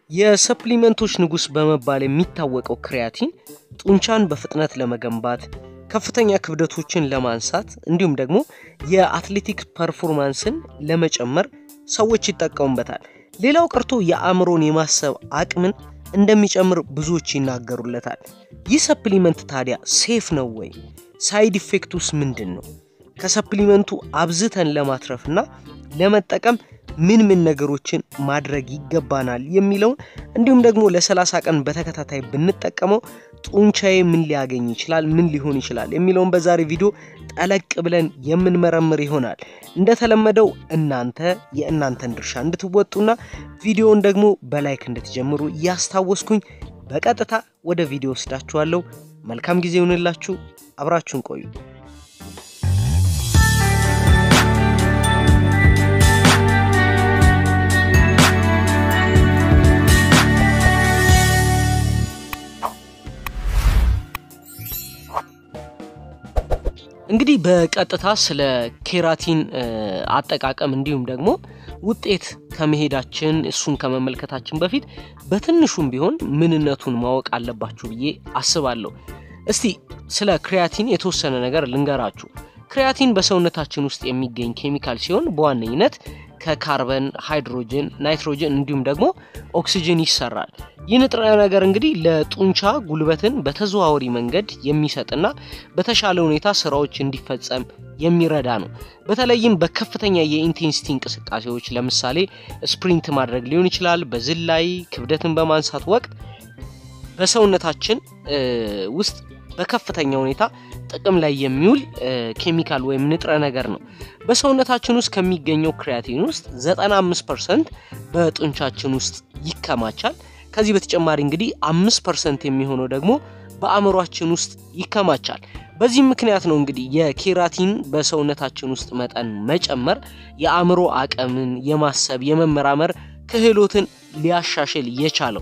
የሰፕሊመንቶች ንጉስ በመባል የሚታወቀው ክሪያቲን ጡንቻን በፍጥነት ለመገንባት ከፍተኛ ክብደቶችን ለማንሳት እንዲሁም ደግሞ የአትሌቲክስ ፐርፎርማንስን ለመጨመር ሰዎች ይጠቀሙበታል። ሌላው ቀርቶ የአእምሮን የማሰብ አቅምን እንደሚጨምር ብዙዎች ይናገሩለታል። ይህ ሰፕሊመንት ታዲያ ሴፍ ነው ወይ? ሳይድ ኢፌክቱስ ምንድን ነው? ከሰፕሊመንቱ አብዝተን ለማትረፍና ለመጠቀም ምን ምን ነገሮችን ማድረግ ይገባናል የሚለውን እንዲሁም ደግሞ ለ30 ቀን በተከታታይ ብንጠቀመው ጡንቻዬ ምን ሊያገኝ ይችላል፣ ምን ሊሆን ይችላል የሚለውን በዛሬ ቪዲዮ ጠለቅ ብለን የምንመረምር ይሆናል። እንደተለመደው እናንተ የእናንተን ድርሻ እንድትወጡና ቪዲዮውን ደግሞ በላይክ እንድትጀምሩ እያስታወስኩኝ በቀጥታ ወደ ቪዲዮ ወስዳችኋለሁ። መልካም ጊዜ ይሁንላችሁ። አብራችሁን ቆዩ። እንግዲህ በቀጥታ ስለ ኬራቲን አጠቃቀም እንዲሁም ደግሞ ውጤት ከመሄዳችን እሱን ከመመልከታችን በፊት በትንሹም ቢሆን ምንነቱን ማወቅ አለባችሁ ብዬ አስባለሁ። እስቲ ስለ ክሪያቲን የተወሰነ ነገር ልንገራችሁ። ክሪያቲን በሰውነታችን ውስጥ የሚገኝ ኬሚካል ሲሆን በዋነኝነት ከካርበን፣ ሃይድሮጅን፣ ናይትሮጅን እንዲሁም ደግሞ ኦክሲጅን ይሰራል። ይህ ንጥረ ነገር እንግዲህ ለጡንቻ ጉልበትን በተዘዋዋሪ መንገድ የሚሰጥና በተሻለ ሁኔታ ስራዎች እንዲፈጸም የሚረዳ ነው። በተለይም በከፍተኛ የኢንቴንሲቲ እንቅስቃሴዎች ለምሳሌ ስፕሪንት ማድረግ ሊሆን ይችላል። በዝላይ ክብደትን በማንሳት ወቅት በሰውነታችን ውስጥ በከፍተኛ ሁኔታ ጥቅም ላይ የሚውል ኬሚካል ወይም ንጥረ ነገር ነው። በሰውነታችን ውስጥ ከሚገኘው ክሪያቲን ውስጥ 95 ፐርሰንት በጡንቻችን ውስጥ ይከማቻል። ከዚህ በተጨማሪ እንግዲህ አምስት ፐርሰንት የሚሆነው ደግሞ በአእምሯችን ውስጥ ይከማቻል። በዚህም ምክንያት ነው እንግዲህ የኬራቲን በሰውነታችን ውስጥ መጠን መጨመር የአእምሮ አቅምን የማሰብ የመመራመር ክህሎትን ሊያሻሽል የቻለው።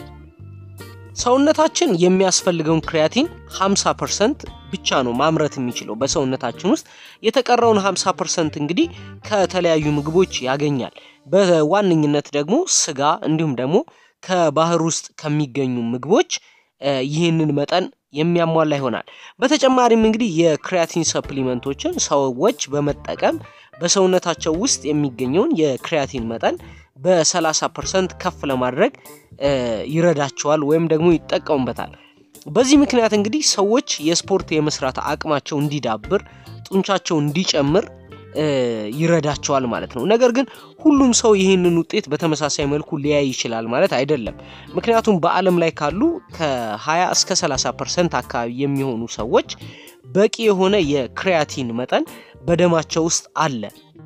ሰውነታችን የሚያስፈልገውን ክሪያቲን 50 ፐርሰንት ብቻ ነው ማምረት የሚችለው በሰውነታችን ውስጥ። የተቀረውን 50 ፐርሰንት እንግዲህ ከተለያዩ ምግቦች ያገኛል። በዋነኝነት ደግሞ ስጋ እንዲሁም ደግሞ ከባህር ውስጥ ከሚገኙ ምግቦች ይህንን መጠን የሚያሟላ ይሆናል። በተጨማሪም እንግዲህ የክሪያቲን ሰፕሊመንቶችን ሰዎች በመጠቀም በሰውነታቸው ውስጥ የሚገኘውን የክሪያቲን መጠን በ30 ፐርሰንት ከፍ ለማድረግ ይረዳቸዋል ወይም ደግሞ ይጠቀሙበታል። በዚህ ምክንያት እንግዲህ ሰዎች የስፖርት የመስራት አቅማቸው እንዲዳብር፣ ጡንቻቸው እንዲጨምር ይረዳቸዋል ማለት ነው። ነገር ግን ሁሉም ሰው ይህንን ውጤት በተመሳሳይ መልኩ ሊያይ ይችላል ማለት አይደለም። ምክንያቱም በዓለም ላይ ካሉ ከ20 እስከ 30 ፐርሰንት አካባቢ የሚሆኑ ሰዎች በቂ የሆነ የክሪያቲን መጠን በደማቸው ውስጥ አለ።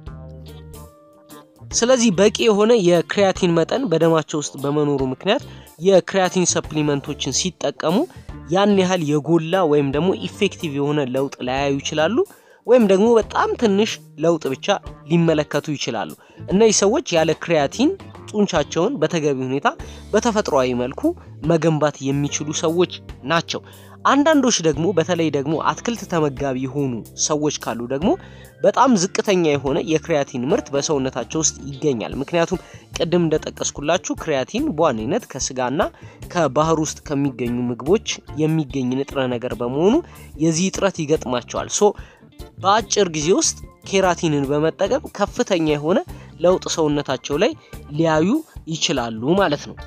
ስለዚህ በቂ የሆነ የክሪያቲን መጠን በደማቸው ውስጥ በመኖሩ ምክንያት የክሪያቲን ሰፕሊመንቶችን ሲጠቀሙ ያን ያህል የጎላ ወይም ደግሞ ኢፌክቲቭ የሆነ ለውጥ ላያዩ ይችላሉ ወይም ደግሞ በጣም ትንሽ ለውጥ ብቻ ሊመለከቱ ይችላሉ። እነዚህ ሰዎች ያለ ክሪያቲን ጡንቻቸውን በተገቢ ሁኔታ በተፈጥሯዊ መልኩ መገንባት የሚችሉ ሰዎች ናቸው። አንዳንዶች ደግሞ በተለይ ደግሞ አትክልት ተመጋቢ የሆኑ ሰዎች ካሉ ደግሞ በጣም ዝቅተኛ የሆነ የክሪያቲን ምርት በሰውነታቸው ውስጥ ይገኛል። ምክንያቱም ቅድም እንደጠቀስኩላችሁ ክሪያቲን በዋነኝነት ከስጋና ከባህር ውስጥ ከሚገኙ ምግቦች የሚገኝ ንጥረ ነገር በመሆኑ የዚህ እጥረት ይገጥማቸዋል። ሶ በአጭር ጊዜ ውስጥ ኬራቲንን በመጠቀም ከፍተኛ የሆነ ለውጥ ሰውነታቸው ላይ ሊያዩ ይችላሉ ማለት ነው።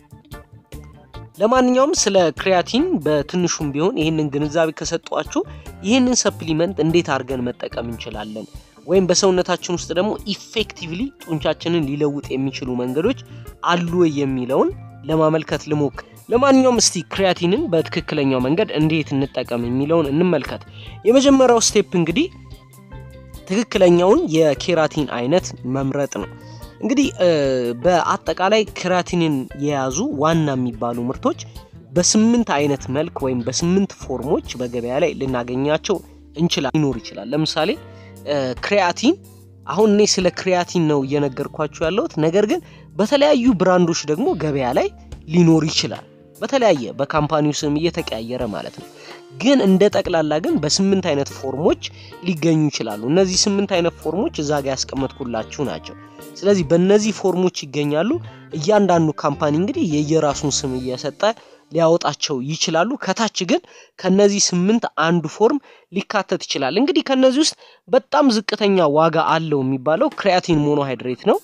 ለማንኛውም ስለ ክሪያቲን በትንሹም ቢሆን ይህንን ግንዛቤ ከሰጧችሁ ይህንን ሰፕሊመንት እንዴት አድርገን መጠቀም እንችላለን ወይም በሰውነታችን ውስጥ ደግሞ ኢፌክቲቭሊ ጡንቻችንን ሊለውጥ የሚችሉ መንገዶች አሉ የሚለውን ለማመልከት ልሞክር። ለማንኛውም እስቲ ክሪያቲንን በትክክለኛው መንገድ እንዴት እንጠቀም የሚለውን እንመልከት። የመጀመሪያው ስቴፕ እንግዲህ ትክክለኛውን የኬራቲን አይነት መምረጥ ነው። እንግዲህ በአጠቃላይ ክሪያቲንን የያዙ ዋና የሚባሉ ምርቶች በስምንት አይነት መልክ ወይም በስምንት ፎርሞች በገበያ ላይ ልናገኛቸው እንችላል ሊኖር ይችላል። ለምሳሌ ክሪያቲን አሁን እኔ ስለ ክሪያቲን ነው እየነገርኳችሁ ያለሁት። ነገር ግን በተለያዩ ብራንዶች ደግሞ ገበያ ላይ ሊኖር ይችላል። በተለያየ በካምፓኒው ስም እየተቀያየረ ማለት ነው። ግን እንደ ጠቅላላ ግን በስምንት አይነት ፎርሞች ሊገኙ ይችላሉ። እነዚህ ስምንት አይነት ፎርሞች እዛ ጋር ያስቀመጥኩላችሁ ናቸው። ስለዚህ በእነዚህ ፎርሞች ይገኛሉ። እያንዳንዱ ካምፓኒ እንግዲህ የየራሱን ስም እየሰጠ ሊያወጣቸው ይችላሉ። ከታች ግን ከነዚህ ስምንት አንዱ ፎርም ሊካተት ይችላል። እንግዲህ ከነዚህ ውስጥ በጣም ዝቅተኛ ዋጋ አለው የሚባለው ክሪያቲን ሞኖሃይድሬት ነው።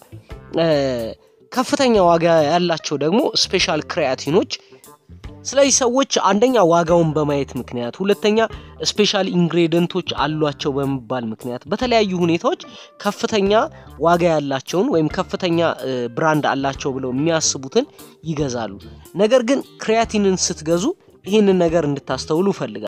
ከፍተኛ ዋጋ ያላቸው ደግሞ ስፔሻል ክሪያቲኖች ስለዚህ ሰዎች አንደኛ ዋጋውን በማየት ምክንያት፣ ሁለተኛ ስፔሻል ኢንግሬዲየንቶች አሏቸው በመባል ምክንያት በተለያዩ ሁኔታዎች ከፍተኛ ዋጋ ያላቸውን ወይም ከፍተኛ ብራንድ አላቸው ብለው የሚያስቡትን ይገዛሉ። ነገር ግን ክሪያቲንን ስትገዙ ይህንን ነገር እንድታስተውሉ እፈልጋል።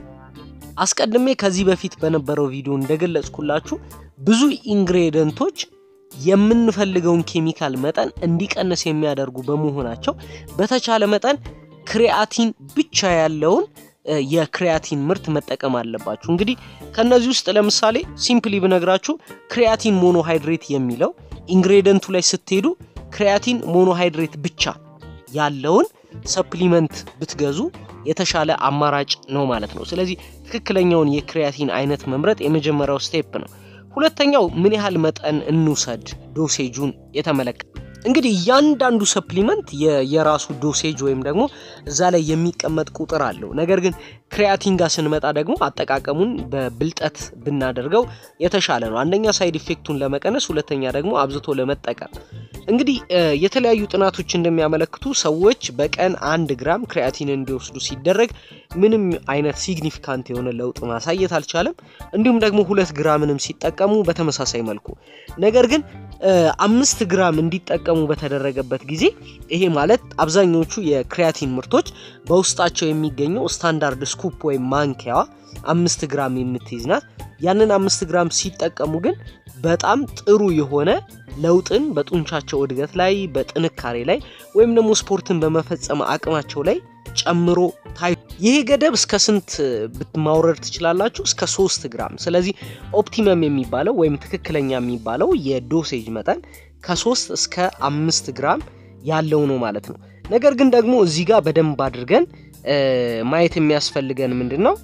አስቀድሜ ከዚህ በፊት በነበረው ቪዲዮ እንደገለጽኩላችሁ ብዙ ኢንግሬዲየንቶች የምንፈልገውን ኬሚካል መጠን እንዲቀንስ የሚያደርጉ በመሆናቸው በተቻለ መጠን ክሪያቲን ብቻ ያለውን የክሪያቲን ምርት መጠቀም አለባችሁ። እንግዲህ ከነዚህ ውስጥ ለምሳሌ ሲምፕሊ ብነግራችሁ ክሪያቲን ሞኖሃይድሬት የሚለው ኢንግሬዲየንቱ ላይ ስትሄዱ ክሪያቲን ሞኖሃይድሬት ብቻ ያለውን ሰፕሊመንት ብትገዙ የተሻለ አማራጭ ነው ማለት ነው። ስለዚህ ትክክለኛውን የክሪያቲን አይነት መምረጥ የመጀመሪያው ስቴፕ ነው። ሁለተኛው ምን ያህል መጠን እንውሰድ ዶሴጁን የተመለከተ እንግዲህ እያንዳንዱ ሰፕሊመንት የራሱ ዶሴጅ ወይም ደግሞ እዛ ላይ የሚቀመጥ ቁጥር አለው። ነገር ግን ክሪያቲን ጋር ስንመጣ ደግሞ አጠቃቀሙን በብልጠት ብናደርገው የተሻለ ነው። አንደኛ ሳይድ ኢፌክቱን ለመቀነስ፣ ሁለተኛ ደግሞ አብዝቶ ለመጠቀም። እንግዲህ የተለያዩ ጥናቶች እንደሚያመለክቱ ሰዎች በቀን አንድ ግራም ክሪያቲን እንዲወስዱ ሲደረግ ምንም አይነት ሲግኒፊካንት የሆነ ለውጥ ማሳየት አልቻለም። እንዲሁም ደግሞ ሁለት ግራምንም ሲጠቀሙ በተመሳሳይ መልኩ ነገር ግን አምስት ግራም እንዲጠቀሙ በተደረገበት ጊዜ ይሄ ማለት አብዛኞቹ የክሪያቲን ምርቶች በውስጣቸው የሚገኘው ስታንዳርድ ስኩፕ ወይም ማንኪያዋ አምስት ግራም የምትይዝ ናት። ያንን አምስት ግራም ሲጠቀሙ ግን በጣም ጥሩ የሆነ ለውጥን በጡንቻቸው እድገት ላይ፣ በጥንካሬ ላይ ወይም ደግሞ ስፖርትን በመፈጸም አቅማቸው ላይ ጨምሮ ታይ ይሄ ገደብ እስከ ስንት ማውረድ ትችላላችሁ? እስከ ሶስት ግራም። ስለዚህ ኦፕቲመም የሚባለው ወይም ትክክለኛ የሚባለው የዶሴጅ መጠን ከሶስት እስከ አምስት ግራም ያለው ነው ማለት ነው። ነገር ግን ደግሞ እዚህ ጋር በደንብ አድርገን ማየት የሚያስፈልገን ምንድን ነው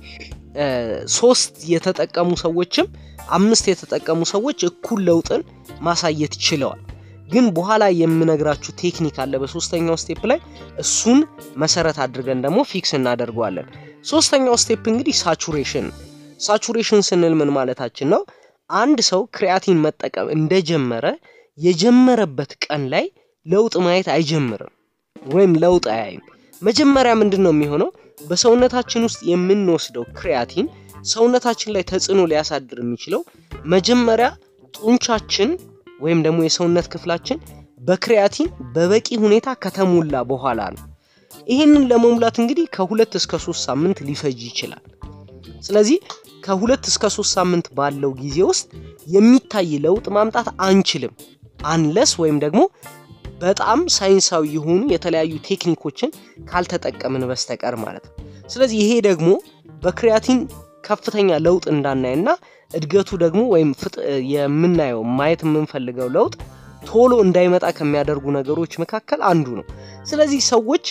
ሶስት የተጠቀሙ ሰዎችም አምስት የተጠቀሙ ሰዎች እኩል ለውጥን ማሳየት ችለዋል። ግን በኋላ የምነግራችሁ ቴክኒክ አለ በሶስተኛው ስቴፕ ላይ እሱን መሰረት አድርገን ደግሞ ፊክስ እናደርገዋለን። ሶስተኛው ስቴፕ እንግዲህ ሳቹሬሽን። ሳቹሬሽን ስንል ምን ማለታችን ነው? አንድ ሰው ክሪያቲን መጠቀም እንደጀመረ የጀመረበት ቀን ላይ ለውጥ ማየት አይጀምርም ወይም ለውጥ አያይም። መጀመሪያ ምንድን ነው የሚሆነው? በሰውነታችን ውስጥ የምንወስደው ክሪያቲን ሰውነታችን ላይ ተጽዕኖ ሊያሳድር የሚችለው መጀመሪያ ጡንቻችን ወይም ደግሞ የሰውነት ክፍላችን በክሪያቲን በበቂ ሁኔታ ከተሞላ በኋላ ነው። ይህንን ለመሙላት እንግዲህ ከሁለት እስከ ሶስት ሳምንት ሊፈጅ ይችላል። ስለዚህ ከሁለት እስከ ሶስት ሳምንት ባለው ጊዜ ውስጥ የሚታይ ለውጥ ማምጣት አንችልም አንለስ ወይም ደግሞ በጣም ሳይንሳዊ የሆኑ የተለያዩ ቴክኒኮችን ካልተጠቀምን በስተቀር ማለት ነው። ስለዚህ ይሄ ደግሞ በክሪያቲን ከፍተኛ ለውጥ እንዳናይና እድገቱ ደግሞ ወይም የምናየው ማየት የምንፈልገው ለውጥ ቶሎ እንዳይመጣ ከሚያደርጉ ነገሮች መካከል አንዱ ነው። ስለዚህ ሰዎች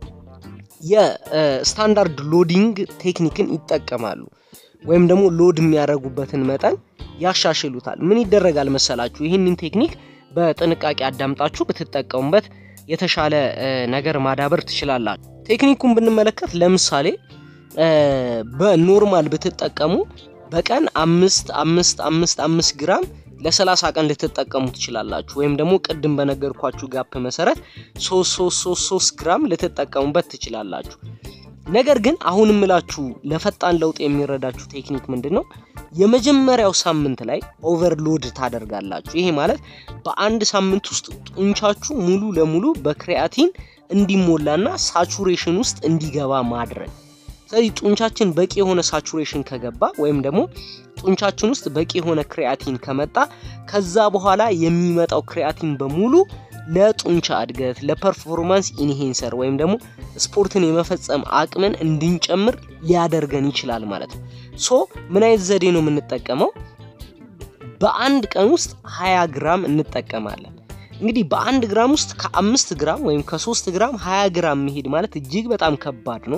የስታንዳርድ ሎዲንግ ቴክኒክን ይጠቀማሉ ወይም ደግሞ ሎድ የሚያደርጉበትን መጠን ያሻሽሉታል። ምን ይደረጋል መሰላችሁ? ይህንን ቴክኒክ በጥንቃቄ አዳምጣችሁ ብትጠቀሙበት የተሻለ ነገር ማዳበር ትችላላችሁ። ቴክኒኩን ብንመለከት ለምሳሌ በኖርማል ብትጠቀሙ በቀን አምስት አምስት አምስት አምስት ግራም ለሰላሳ ቀን ልትጠቀሙ ትችላላችሁ። ወይም ደግሞ ቅድም በነገርኳችሁ ጋፕ መሰረት ሶስት ሶስት ሶስት ሶስት ግራም ልትጠቀሙበት ትችላላችሁ። ነገር ግን አሁን ምላችሁ ለፈጣን ለውጥ የሚረዳችሁ ቴክኒክ ምንድን ነው? የመጀመሪያው ሳምንት ላይ ኦቨርሎድ ታደርጋላችሁ። ይሄ ማለት በአንድ ሳምንት ውስጥ ጡንቻችሁ ሙሉ ለሙሉ በክሪያቲን እንዲሞላና ሳቹሬሽን ውስጥ እንዲገባ ማድረግ ስለዚህ ጡንቻችን በቂ የሆነ ሳቹሬሽን ከገባ ወይም ደግሞ ጡንቻችን ውስጥ በቂ የሆነ ክሪያቲን ከመጣ ከዛ በኋላ የሚመጣው ክሪያቲን በሙሉ ለጡንቻ እድገት፣ ለፐርፎርማንስ ኢንሄንሰር ወይም ደግሞ ስፖርትን የመፈጸም አቅምን እንድንጨምር ሊያደርገን ይችላል ማለት ነው። ሶ ምን አይነት ዘዴ ነው የምንጠቀመው? በአንድ ቀን ውስጥ 20 ግራም እንጠቀማለን። እንግዲህ በአንድ ግራም ውስጥ ከአምስት ግራም ወይም ከሶስት ግራም 20 ግራም መሄድ ማለት እጅግ በጣም ከባድ ነው።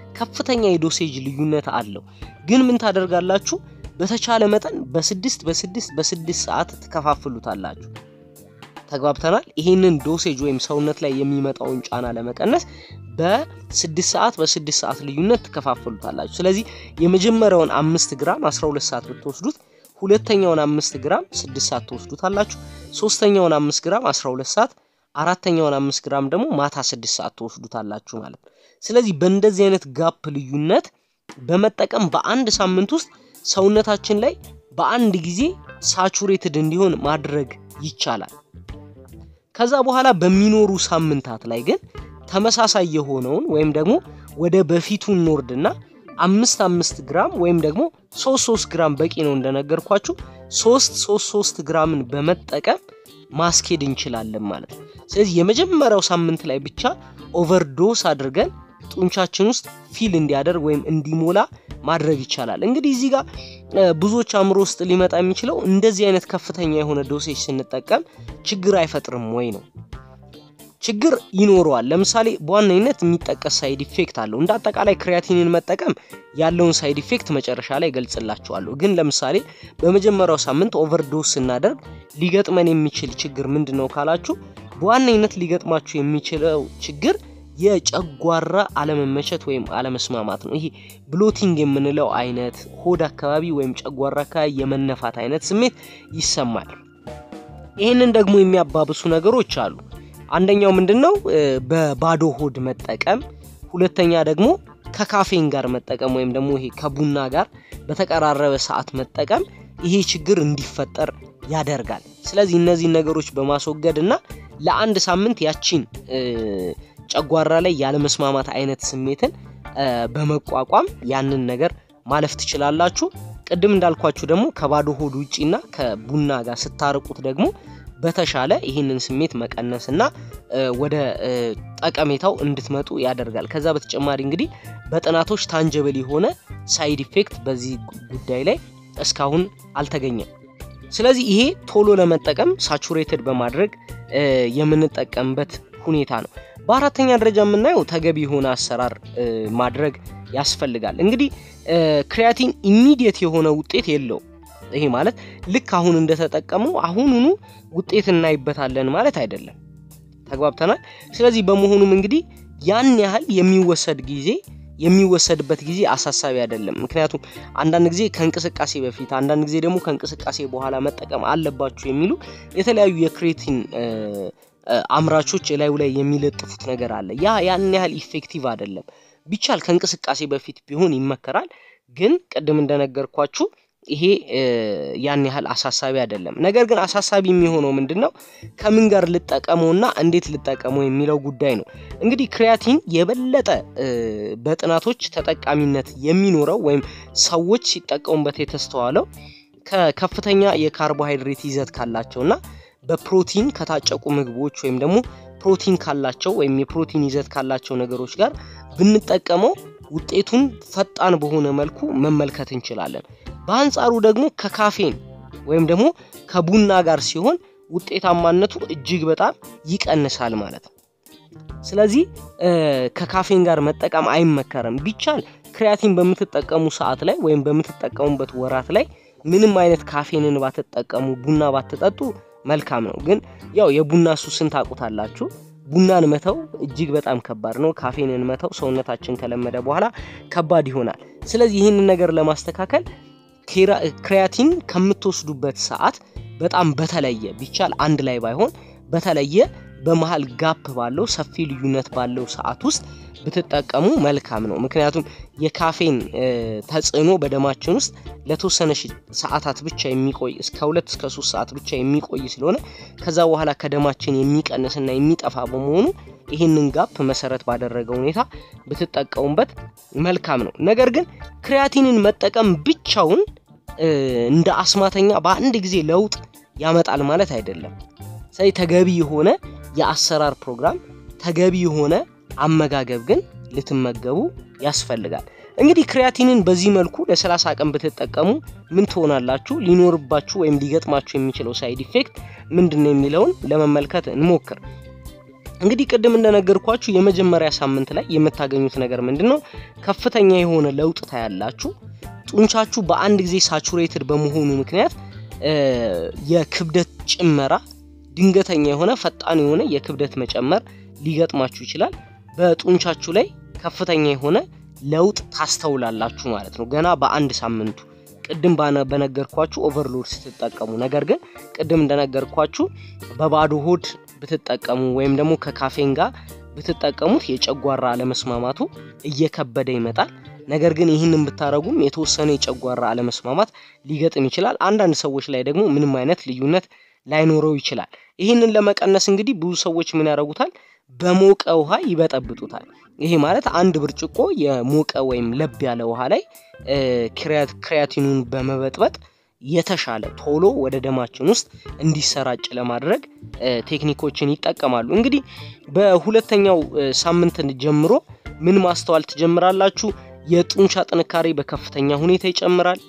ከፍተኛ የዶሴጅ ልዩነት አለው። ግን ምን ታደርጋላችሁ? በተቻለ መጠን በስድስት በስድስት በስድስት ሰዓት ትከፋፍሉታላችሁ። ተግባብተናል። ይህንን ዶሴጅ ወይም ሰውነት ላይ የሚመጣውን ጫና ለመቀነስ በስድስት ሰዓት በስድስት ሰዓት ልዩነት ትከፋፍሉታላችሁ። ስለዚህ የመጀመሪያውን አምስት ግራም 12 ሰዓት ብትወስዱት ሁለተኛውን አምስት ግራም ስድስት ሰዓት ትወስዱታላችሁ። ሶስተኛውን አምስት ግራም 12 ሰዓት አራተኛውን አምስት ግራም ደግሞ ማታ ስድስት ሰዓት ትወስዱታላችሁ ማለት ነው። ስለዚህ በእንደዚህ አይነት ጋፕ ልዩነት በመጠቀም በአንድ ሳምንት ውስጥ ሰውነታችን ላይ በአንድ ጊዜ ሳቹሬትድ እንዲሆን ማድረግ ይቻላል። ከዛ በኋላ በሚኖሩ ሳምንታት ላይ ግን ተመሳሳይ የሆነውን ወይም ደግሞ ወደ በፊቱ እንወርድና አምስት አምስት ግራም ወይም ደግሞ ሶስት ሶስት ግራም በቂ ነው እንደነገርኳችሁ ሶስት ሶስት ሶስት ግራምን በመጠቀም ማስኬድ እንችላለን ማለት ነው። ስለዚህ የመጀመሪያው ሳምንት ላይ ብቻ ኦቨርዶስ አድርገን ጡንቻችን ውስጥ ፊል እንዲያደርግ ወይም እንዲሞላ ማድረግ ይቻላል። እንግዲህ እዚህ ጋር ብዙዎች አእምሮ ውስጥ ሊመጣ የሚችለው እንደዚህ አይነት ከፍተኛ የሆነ ዶሴጅ ስንጠቀም ችግር አይፈጥርም ወይ ነው። ችግር ይኖረዋል። ለምሳሌ በዋነኝነት የሚጠቀስ ሳይድ ኢፌክት አለው። እንደ አጠቃላይ ክሪያቲንን መጠቀም ያለውን ሳይድ ኢፌክት መጨረሻ ላይ ገልጽላችኋለሁ። ግን ለምሳሌ በመጀመሪያው ሳምንት ኦቨርዶስ ስናደርግ ሊገጥመን የሚችል ችግር ምንድን ነው ካላችሁ፣ በዋነኝነት ሊገጥማችሁ የሚችለው ችግር የጨጓራ አለመመቸት ወይም አለመስማማት ነው። ይሄ ብሎቲንግ የምንለው አይነት ሆድ አካባቢ ወይም ጨጓራ አካባቢ የመነፋት አይነት ስሜት ይሰማል። ይህንን ደግሞ የሚያባብሱ ነገሮች አሉ። አንደኛው ምንድን ነው? በባዶ ሆድ መጠቀም። ሁለተኛ ደግሞ ከካፌን ጋር መጠቀም ወይም ደግሞ ይሄ ከቡና ጋር በተቀራረበ ሰዓት መጠቀም ይሄ ችግር እንዲፈጠር ያደርጋል። ስለዚህ እነዚህን ነገሮች በማስወገድ እና ለአንድ ሳምንት ያቺን ጨጓራ ላይ ያለመስማማት አይነት ስሜትን በመቋቋም ያንን ነገር ማለፍ ትችላላችሁ። ቅድም እንዳልኳችሁ ደግሞ ከባዶ ሆድ ውጪና ከቡና ጋር ስታርቁት ደግሞ በተሻለ ይህንን ስሜት መቀነስና ወደ ጠቀሜታው እንድትመጡ ያደርጋል። ከዛ በተጨማሪ እንግዲህ በጥናቶች ታንጀብል የሆነ ሳይድ ኢፌክት በዚህ ጉዳይ ላይ እስካሁን አልተገኘም። ስለዚህ ይሄ ቶሎ ለመጠቀም ሳቹሬትድ በማድረግ የምንጠቀምበት ሁኔታ ነው። በአራተኛ ደረጃ የምናየው ተገቢ የሆነ አሰራር ማድረግ ያስፈልጋል። እንግዲህ ክሪያቲን ኢሚዲየት የሆነ ውጤት የለውም። ይሄ ማለት ልክ አሁን እንደተጠቀመው አሁኑኑ ውጤት እናይበታለን ማለት አይደለም። ተግባብተናል። ስለዚህ በመሆኑም እንግዲህ ያን ያህል የሚወሰድ ጊዜ የሚወሰድበት ጊዜ አሳሳቢ አይደለም። ምክንያቱም አንዳንድ ጊዜ ከእንቅስቃሴ በፊት አንዳንድ ጊዜ ደግሞ ከእንቅስቃሴ በኋላ መጠቀም አለባችሁ የሚሉ የተለያዩ የክሬቲን አምራቾች እላዩ ላይ የሚለጥፉት ነገር አለ። ያ ያን ያህል ኢፌክቲቭ አይደለም። ቢቻል ከእንቅስቃሴ በፊት ቢሆን ይመከራል። ግን ቅድም እንደነገርኳችሁ ይሄ ያን ያህል አሳሳቢ አይደለም። ነገር ግን አሳሳቢ የሚሆነው ምንድን ነው? ከምን ጋር ልጠቀመውና እንዴት ልጠቀመው የሚለው ጉዳይ ነው። እንግዲህ ክሪያቲን የበለጠ በጥናቶች ተጠቃሚነት የሚኖረው ወይም ሰዎች ሲጠቀሙበት የተስተዋለው ከከፍተኛ የካርቦሃይድሬት ይዘት ካላቸውና በፕሮቲን ከታጨቁ ምግቦች ወይም ደግሞ ፕሮቲን ካላቸው ወይም የፕሮቲን ይዘት ካላቸው ነገሮች ጋር ብንጠቀመው ውጤቱን ፈጣን በሆነ መልኩ መመልከት እንችላለን። በአንጻሩ ደግሞ ከካፌን ወይም ደግሞ ከቡና ጋር ሲሆን ውጤታማነቱ እጅግ በጣም ይቀንሳል ማለት ነው። ስለዚህ ከካፌን ጋር መጠቀም አይመከርም። ቢቻል ክሪያቲን በምትጠቀሙ ሰዓት ላይ ወይም በምትጠቀሙበት ወራት ላይ ምንም አይነት ካፌንን ባትጠቀሙ፣ ቡና ባትጠጡ መልካም ነው። ግን ያው የቡና ሱስን ታውቁታላችሁ። ቡናን መተው እጅግ በጣም ከባድ ነው። ካፌንን መተው ሰውነታችን ከለመደ በኋላ ከባድ ይሆናል። ስለዚህ ይህንን ነገር ለማስተካከል ክሪያቲን ከምትወስዱበት ሰዓት በጣም በተለየ ቢቻል አንድ ላይ ባይሆን በተለየ በመሀል ጋፕ ባለው ሰፊ ልዩነት ባለው ሰዓት ውስጥ ብትጠቀሙ መልካም ነው። ምክንያቱም የካፌን ተጽዕኖ በደማችን ውስጥ ለተወሰነ ሰዓታት ብቻ የሚቆይ እስከ ሁለት እስከ ሶስት ሰዓት ብቻ የሚቆይ ስለሆነ ከዛ በኋላ ከደማችን የሚቀንስና የሚጠፋ በመሆኑ ይህንን ጋፕ መሰረት ባደረገ ሁኔታ ብትጠቀሙበት መልካም ነው። ነገር ግን ክሪያቲንን መጠቀም ብቻውን እንደ አስማተኛ በአንድ ጊዜ ለውጥ ያመጣል ማለት አይደለም። ስለዚህ ተገቢ የሆነ የአሰራር ፕሮግራም፣ ተገቢ የሆነ አመጋገብ ግን ልትመገቡ ያስፈልጋል። እንግዲህ ክሪያቲንን በዚህ መልኩ ለ30 ቀን ብትጠቀሙ ምን ትሆናላችሁ? ሊኖርባችሁ ወይም ሊገጥማችሁ የሚችለው ሳይድ ኢፌክት ምንድን ነው የሚለውን ለመመልከት እንሞክር። እንግዲህ ቅድም እንደነገርኳችሁ የመጀመሪያ ሳምንት ላይ የምታገኙት ነገር ምንድን ነው? ከፍተኛ የሆነ ለውጥ ታያላችሁ። ጡንቻችሁ በአንድ ጊዜ ሳቹሬትድ በመሆኑ ምክንያት የክብደት ጭመራ ድንገተኛ የሆነ ፈጣን የሆነ የክብደት መጨመር ሊገጥማችሁ ይችላል። በጡንቻችሁ ላይ ከፍተኛ የሆነ ለውጥ ታስተውላላችሁ ማለት ነው ገና በአንድ ሳምንቱ ቅድም በነገርኳችሁ ኦቨርሎድ ስትጠቀሙ። ነገር ግን ቅድም እንደነገርኳችሁ በባዶ ሆድ ብትጠቀሙ ወይም ደግሞ ከካፌን ጋር ብትጠቀሙት የጨጓራ አለመስማማቱ እየከበደ ይመጣል። ነገር ግን ይህንን ብታደረጉም የተወሰነ የጨጓራ አለመስማማት ሊገጥም ይችላል። አንዳንድ ሰዎች ላይ ደግሞ ምንም አይነት ልዩነት ላይኖረው ይችላል። ይህንን ለመቀነስ እንግዲህ ብዙ ሰዎች ምን ያደርጉታል? በሞቀ ውሃ ይበጠብጡታል። ይሄ ማለት አንድ ብርጭቆ የሞቀ ወይም ለብ ያለ ውሃ ላይ ክሪያቲኑን በመበጥበጥ የተሻለ ቶሎ ወደ ደማችን ውስጥ እንዲሰራጭ ለማድረግ ቴክኒኮችን ይጠቀማሉ። እንግዲህ በሁለተኛው ሳምንት ጀምሮ ምን ማስተዋል ትጀምራላችሁ? የጡንቻ ጥንካሬ በከፍተኛ ሁኔታ ይጨምራል።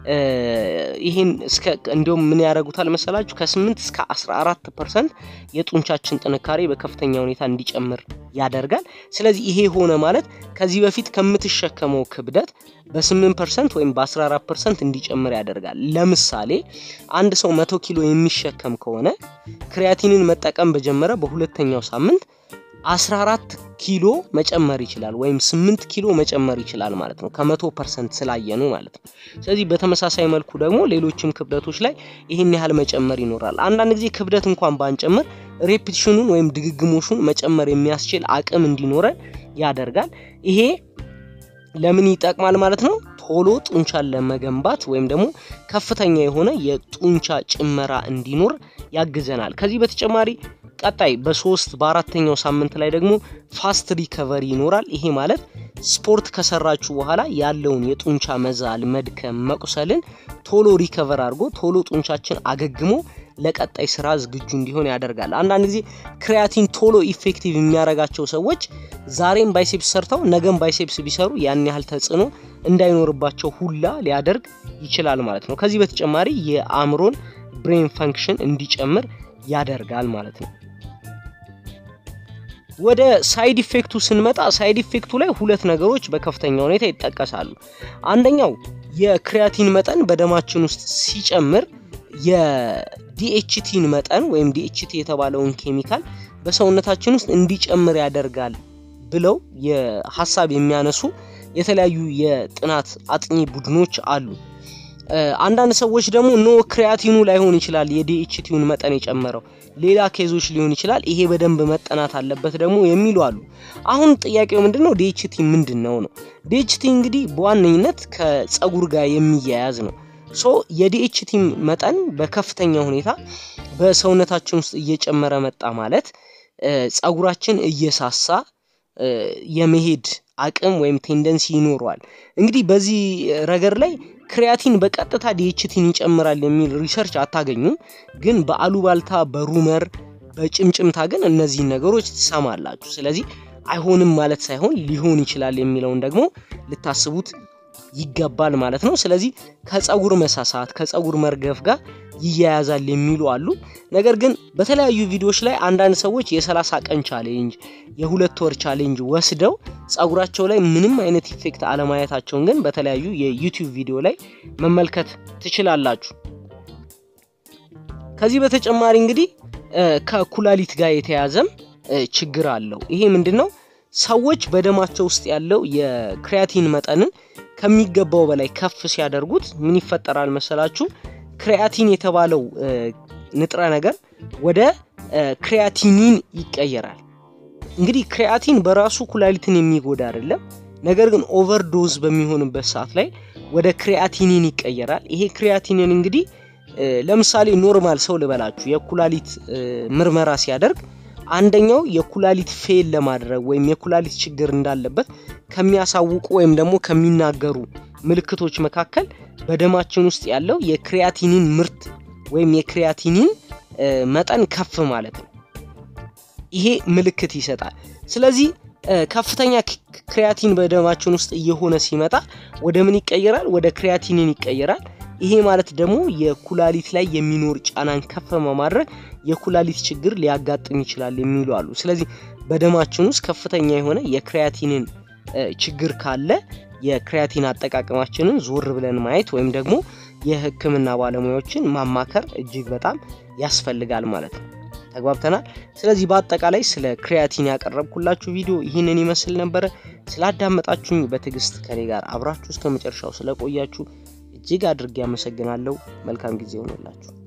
ይህን እስከ እንዲሁም ምን ያደርጉታል መሰላችሁ ከ8 እስከ 14 ፐርሰንት የጡንቻችን ጥንካሬ በከፍተኛ ሁኔታ እንዲጨምር ያደርጋል። ስለዚህ ይሄ ሆነ ማለት ከዚህ በፊት ከምትሸከመው ክብደት በ8 ፐርሰንት ወይም በ14 ፐርሰንት እንዲጨምር ያደርጋል። ለምሳሌ አንድ ሰው መቶ ኪሎ የሚሸከም ከሆነ ክሪያቲንን መጠቀም በጀመረ በሁለተኛው ሳምንት 14 ኪሎ መጨመር ይችላል ወይም 8 ኪሎ መጨመር ይችላል ማለት ነው ከመቶ ፐርሰንት ስላየኑ ማለት ነው። ስለዚህ በተመሳሳይ መልኩ ደግሞ ሌሎችም ክብደቶች ላይ ይህን ያህል መጨመር ይኖራል። አንዳንድ ጊዜ ክብደት እንኳን ባንጨምር ሬፒቲሽኑን ወይም ድግግሞሹን መጨመር የሚያስችል አቅም እንዲኖረን ያደርጋል። ይሄ ለምን ይጠቅማል ማለት ነው? ቶሎ ጡንቻን ለመገንባት ወይም ደግሞ ከፍተኛ የሆነ የጡንቻ ጭመራ እንዲኖር ያግዘናል። ከዚህ በተጨማሪ ቀጣይ በሶስት በአራተኛው ሳምንት ላይ ደግሞ ፋስት ሪከቨሪ ይኖራል። ይሄ ማለት ስፖርት ከሰራችሁ በኋላ ያለውን የጡንቻ መዛል፣ መድከም፣ መቁሰልን ቶሎ ሪከቨር አድርጎ ቶሎ ጡንቻችን አገግሞ ለቀጣይ ስራ ዝግጁ እንዲሆን ያደርጋል። አንዳንድ ጊዜ ክሪያቲን ቶሎ ኢፌክቲቭ የሚያደርጋቸው ሰዎች ዛሬም ባይሴፕስ ሰርተው ነገም ባይሴፕስ ቢሰሩ ያን ያህል ተጽዕኖ እንዳይኖርባቸው ሁላ ሊያደርግ ይችላል ማለት ነው። ከዚህ በተጨማሪ የአእምሮን ብሬን ፈንክሽን እንዲጨምር ያደርጋል ማለት ነው። ወደ ሳይድ ኢፌክቱ ስንመጣ ሳይድ ኢፌክቱ ላይ ሁለት ነገሮች በከፍተኛ ሁኔታ ይጠቀሳሉ። አንደኛው የክሪያቲን መጠን በደማችን ውስጥ ሲጨምር የዲኤችቲን መጠን ወይም ዲኤችቲ የተባለውን ኬሚካል በሰውነታችን ውስጥ እንዲጨምር ያደርጋል ብለው የሀሳብ የሚያነሱ የተለያዩ የጥናት አጥኚ ቡድኖች አሉ። አንዳንድ ሰዎች ደግሞ ኖ ክሪያቲኑ ላይሆን ይችላል የዲኤችቲውን መጠን የጨመረው ሌላ ኬዞች ሊሆን ይችላል፣ ይሄ በደንብ መጠናት አለበት ደግሞ የሚሉ አሉ። አሁን ጥያቄው ምንድን ነው? ዲኤችቲ ምንድን ነው ነው? ዲኤችቲ እንግዲህ በዋነኝነት ከጸጉር ጋር የሚያያዝ ነው። ሶ የዲኤችቲ መጠን በከፍተኛ ሁኔታ በሰውነታችን ውስጥ እየጨመረ መጣ ማለት ጸጉራችን እየሳሳ የመሄድ አቅም ወይም ቴንደንሲ ይኖረዋል። እንግዲህ በዚህ ረገድ ላይ ክሪያቲን በቀጥታ ዲኤችቲን ይጨምራል የሚል ሪሰርች አታገኙም። ግን በአሉባልታ በሩመር በጭምጭምታ ግን እነዚህን ነገሮች ትሰማላችሁ። ስለዚህ አይሆንም ማለት ሳይሆን ሊሆን ይችላል የሚለውን ደግሞ ልታስቡት ይገባል ማለት ነው። ስለዚህ ከጸጉር መሳሳት ከጸጉር መርገፍ ጋር ይያያዛል የሚሉ አሉ። ነገር ግን በተለያዩ ቪዲዮዎች ላይ አንዳንድ ሰዎች የ30 ቀን ቻሌንጅ የሁለት ወር ቻሌንጅ ወስደው ጸጉራቸው ላይ ምንም አይነት ኢፌክት አለማየታቸውን ግን በተለያዩ የዩቲዩብ ቪዲዮ ላይ መመልከት ትችላላችሁ። ከዚህ በተጨማሪ እንግዲህ ከኩላሊት ጋር የተያዘም ችግር አለው። ይሄ ምንድን ነው? ሰዎች በደማቸው ውስጥ ያለው የክሪያቲን መጠንን ከሚገባው በላይ ከፍ ሲያደርጉት ምን ይፈጠራል መሰላችሁ? ክሪያቲን የተባለው ንጥረ ነገር ወደ ክሪያቲኒን ይቀየራል። እንግዲህ ክሪያቲን በራሱ ኩላሊትን የሚጎዳ አይደለም። ነገር ግን ኦቨርዶዝ በሚሆንበት ሰዓት ላይ ወደ ክሪያቲኒን ይቀየራል። ይሄ ክሪያቲኒን እንግዲህ ለምሳሌ ኖርማል ሰው ልበላችሁ የኩላሊት ምርመራ ሲያደርግ አንደኛው የኩላሊት ፌል ለማድረግ ወይም የኩላሊት ችግር እንዳለበት ከሚያሳውቁ ወይም ደግሞ ከሚናገሩ ምልክቶች መካከል በደማችን ውስጥ ያለው የክሪያቲኒን ምርት ወይም የክሪያቲኒን መጠን ከፍ ማለት ነው። ይሄ ምልክት ይሰጣል። ስለዚህ ከፍተኛ ክሪያቲን በደማችን ውስጥ እየሆነ ሲመጣ ወደ ምን ይቀየራል? ወደ ክሪያቲኒን ይቀየራል። ይሄ ማለት ደግሞ የኩላሊት ላይ የሚኖር ጫናን ከፍ በማድረግ የኩላሊት ችግር ሊያጋጥም ይችላል የሚሉ አሉ። ስለዚህ በደማችን ውስጥ ከፍተኛ የሆነ የክሪያቲንን ችግር ካለ የክሪያቲን አጠቃቀማችንን ዞር ብለን ማየት ወይም ደግሞ የሕክምና ባለሙያዎችን ማማከር እጅግ በጣም ያስፈልጋል ማለት ነው። ተግባብተናል። ስለዚህ በአጠቃላይ ስለ ክሪያቲን ያቀረብኩላችሁ ቪዲዮ ይህንን ይመስል ነበረ። ስላዳመጣችሁኝ በትዕግስት ከኔ ጋር አብራችሁ እስከ መጨረሻው ስለቆያችሁ እጅግ አድርጌ አመሰግናለሁ። መልካም ጊዜ ሆኖላችሁ